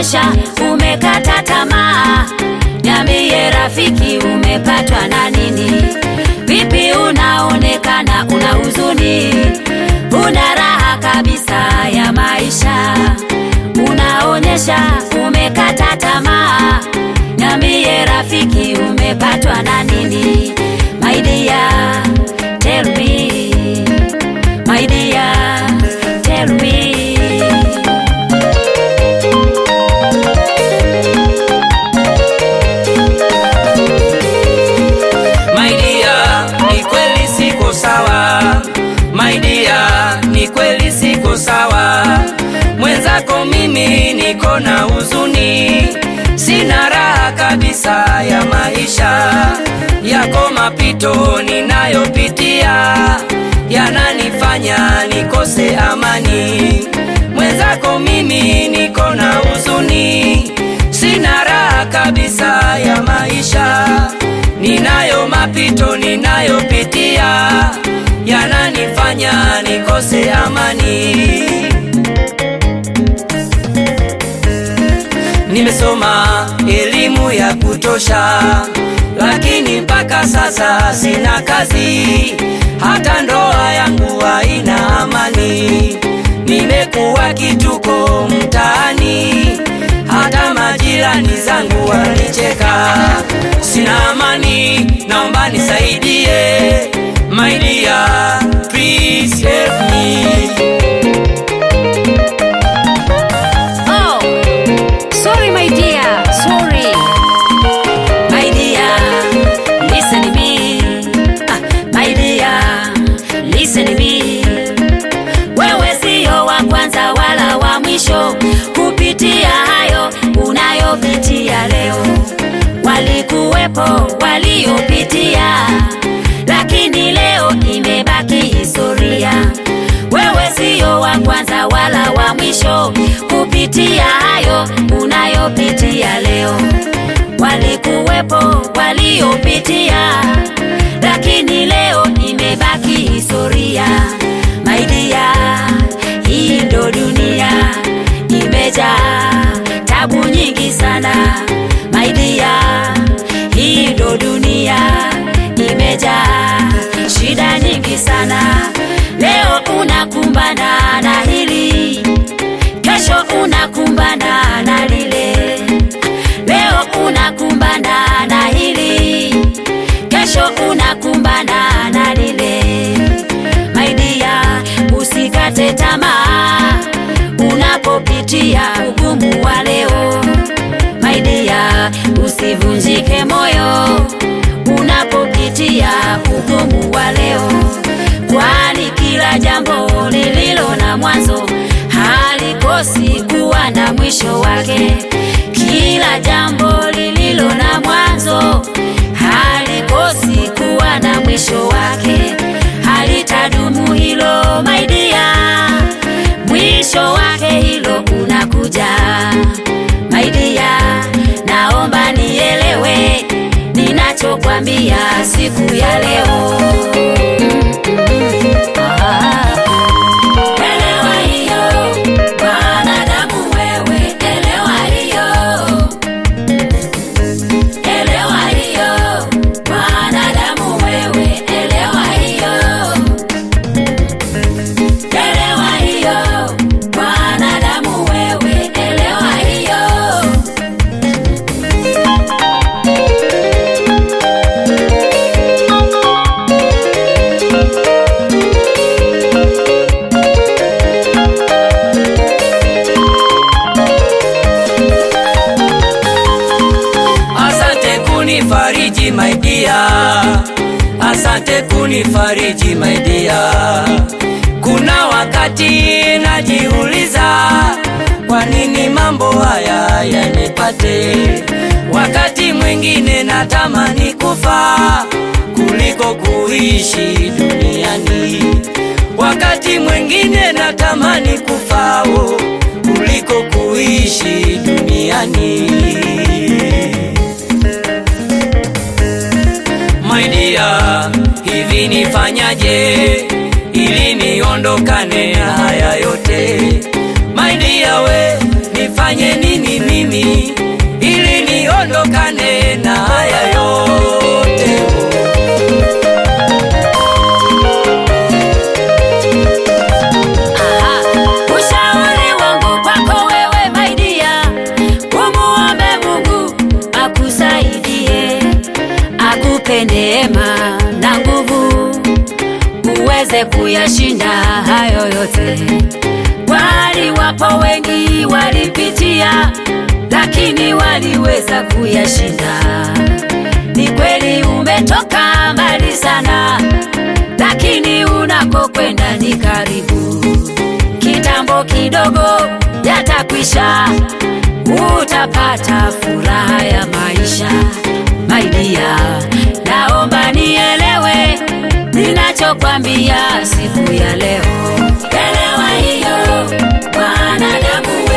unaonyesha umekata tamaa. Niambie rafiki, umepatwa na nini? Vipi unaonekana una huzuni, una raha kabisa ya maisha, unaonyesha umekata tamaa. Niambie rafiki, umepatwa na nini? My dear, tell me. My dear, tell me. My dear, ni kweli siko sawa. My dear, ni kweli siko sawa. Mwenzako mimi niko na huzuni, sina raha kabisa ya maisha yako. Mapito ninayopitia yananifanya nikose amani. Mwenzako mimi niko na huzuni, sina raha kabisa ya maisha ninayo mapito ninayopitia yananifanya nikose amani. Nimesoma elimu ya kutosha, lakini mpaka sasa sina kazi, hata ndoa yangu haina amani. Nimekuwa kituko mtaani, hata majirani zangu wanicheka. Sina amani, naomba nisaidie. My dear, please help me. Oh, sorry my dear, sorry. My dear, listen to me. Ah, my dear, listen to me. Wewe sio wa kwanza wala wa mwisho kupitia hayo unayopitia leo. Walikuwepo waliopitia, lakini leo imebaki historia. Wewe sio wa kwanza wala wa mwisho kupitia hayo unayopitia leo. Walikuwepo waliopitia, lakini leo imebaki historia. My dear, hii ndo dunia imejaa tabu nyingi sana. My dear, hii ndo dunia imejaa shida nyingi sana. Leo unakumbana na hili, kesho unakumbana na lile. Leo unakumbana na hili, kesho unakumbana na lile. My dear, usikate tamaa unapopitia ugumu wa leo. My dear, usivunjike moyo unapopitia ugumu wa leo, kwani kila jambo lililo na mwanzo halikosi kuwa na mwisho wake. Kila jambo lililo na mwanzo halikosi kuwa na mwisho wake, halitadumu hilo my dear, mwisho wake hilo unakuja my dear, naomba nielewe ninachokwambia siku ya leo. Ah. Elewa hiyo, mwanadamu wewe, elewa hiyo. Elewa hiyo, mwanadamu wewe, elewa hiyo. Elewa hiyo, mwanadamu wewe, elewa hiyo. Asante kunifariji my dear, asante kunifariji my dear. Kuna wakati najiuliza kwa nini mambo haya yanipate, wakati mwingine natamani kufa kuliko kuishi duniani, wakati mwingine natamani kufa oh, kuliko kuishi duniani. My dear, hivi nifanyaje ili niondokane na haya yote? My dear, we nifanyaje nifanye nini mimi ili niondokane na haya yote Aha, ushauri wangu kwako wewe maidia, umuombe Mungu akusaidie, akupe neema na nguvu, uweze kuyashinda hayo yote. Kwani wapo wengi walipitia, lakini waliweza kuyashinda. Ni kweli umetoka mbali sana, lakini unakokwenda ni karibu. Kitambo kidogo yatakwisha, utapata furaha ya maisha. Maidia, naomba nielewe ninachokwambia siku ya leo. Elewa hiyo, mwanadamu